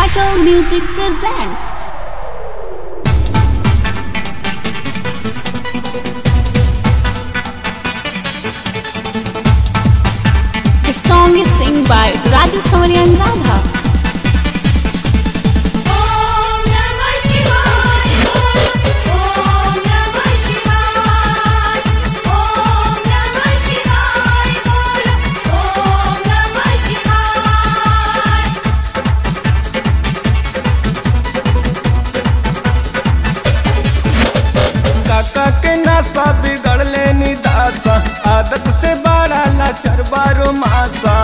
Battle Music presents. The song is sung by Raju Sonia and Radha. Om Namah Shivaya. Om Namah Shivaya. Om Namah Shivaya. Om Namah Shivaya. काका के नासा बिगड़ले निदासा आदत से बड़ा लाचार बारो मासा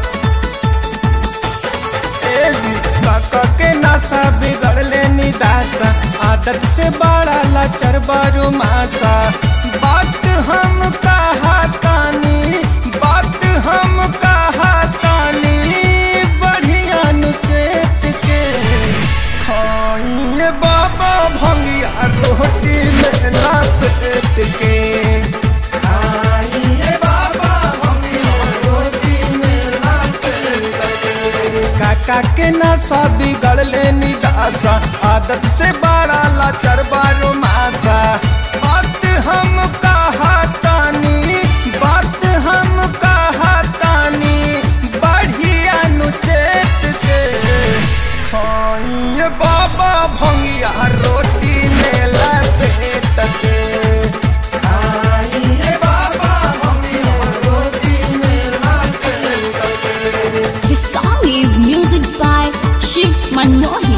ए जी काका के नासा बिगड़ले निदासा आदत से बड़ा लाचार बारो मासा बात हम कहा तानी बात हम कहा तानी बढ़िया नुचेत के खाइए बाबा भंगिया रोटी में लपेट के खाइए बाबा भंगिया रोटी में लपेट के काका के नशा बिगड़ले निदासा आदत से बड़ा लाचार बारो मासा बात हम कहा तानी बात हम कहा तानी बढ़िया नुचेत के खाइए बाबा भंगिया रोटी में लपेट के खाइए बाबा भंगिया रोटी में लपेट के The song is music by Shiv Manohi.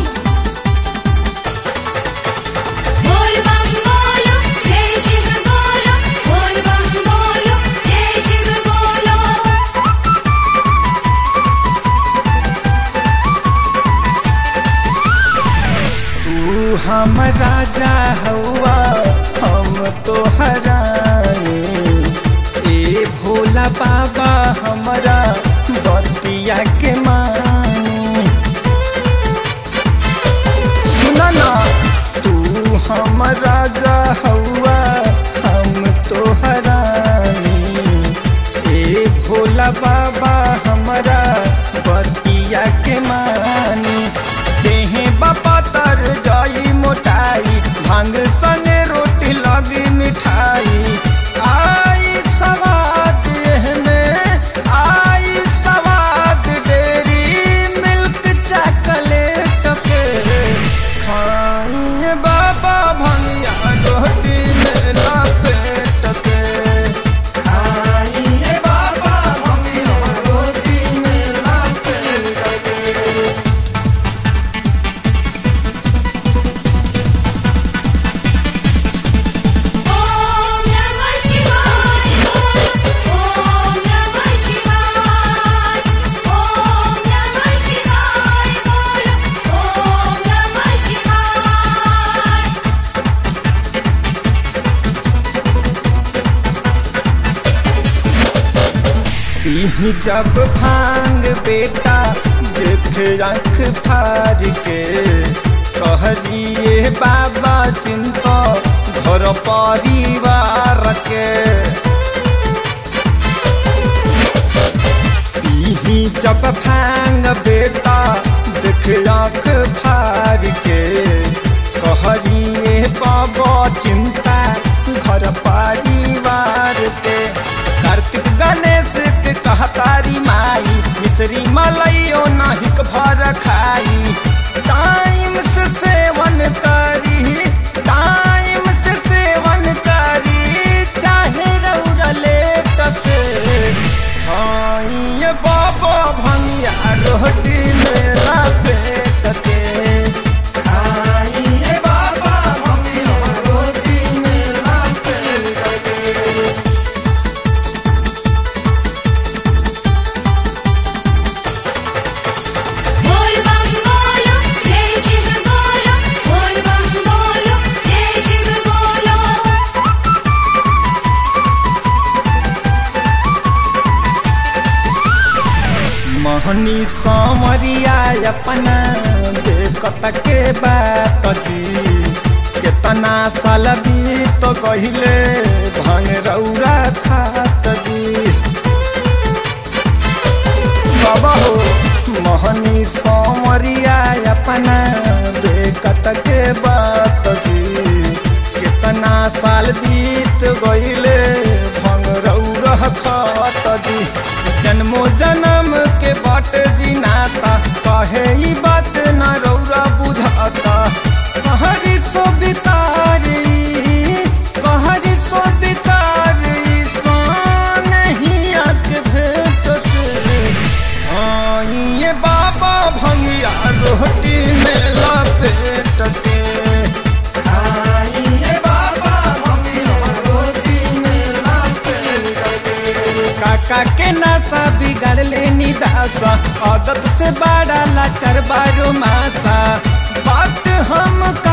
Bol bam bolo, Jai Shiv bolo. Bol bam bolo, Jai Shiv bolo. तू हम राजा हवा हम तो हरानी ए भोला बाबा हमारा बतिया के मानी सुना ना तू हम राजा हवा हम तो हरानी ए भोला बाबा हमारा बतिया के मानी देहे बापा तर जाई मोटाई भांग संगे रोटी लगी मिठाई आई सवाद एह में आई सवाद डेरी मिल्क चॉकलेट के खाइए बाबा भंगिया रोटी में लपेट के खाइए बाबा भंगिया रोटी में लपेट के Om Namah Shivaya. Om Namah Shivaya. Om Namah Shivaya. Om Namah Shivaya. पीही जब भांग बेटा देख आँख फार के कहरिए बाबा चिंता घर परिवार के पीही जब भांग बेटा देख आँख फार के कहरिए बाबा चिंता घर परिवार के कार्तिक गणेश के कहतारी माई मिश्री मलइयो नाहिक भर खाई टाइम से सेवन करी टाइम से सेवन करी चाहे रौरा लेट से खाइए बाबा भंगिया रोटी मेरा पेट के खाइए बाबा भंगिया रोटी मेरा पेट के Bol bam bolo, Jai Shiv bolo. Bol bam bolo, Jai Shiv bolo. महनी सामरिया अपना देखत के बात जी केतना साल बीत गहिले भांग रौरा खात जी बाबा हो रहनी सोमरिया अपना बेकत के बात जी कितना साल बीत गईले भंग रह खत जी जन्मो जन्म के बाट जी नाता कहे ई बात न रौरा बुझाता कहरी सो बितारी कहरी सो बितारी सान ही आके भेट से हाँ, ये बाबा भंगिया रोटी में लपेट के खाइए बाबा भंगिया रोटी में लपेट के। काका के नासा बिगड़ ले निदासा आदत से बड़ा लाचार बारो मासा बात हम